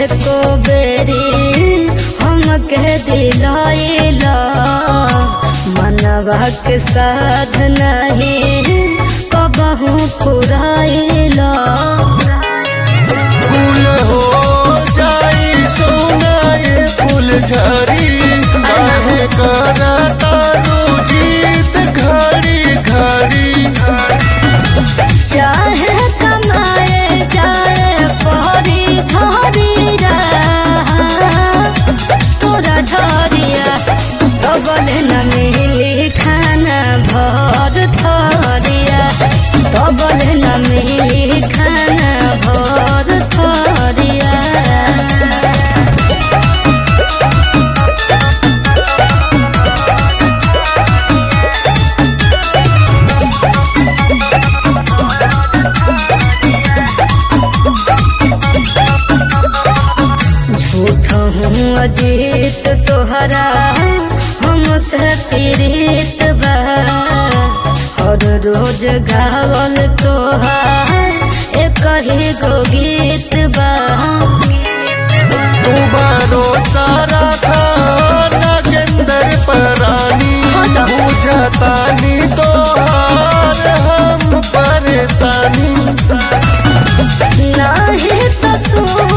एको बेरी हमके दिलाइला मनवा के साध नहीं कबहू पुराइला फूल हो जाई सोनाए फूल झरी काहे करा तारू जीत घड़ी घड़ी चाहे कमाए जाए पहरी झरिया तोरा झरिया डबल न मिली खाना भर थरिया डबल न मिली खाना भर थरिया झूठ हूँ अजीत तोहरा हमसे पीड़ित बा हर रोज गावल तोहार एक ही गो गीत बा तू भरोसा रखा नागेंद्र परानी बुझतानी तो हम परेशानी नहीं तो सुन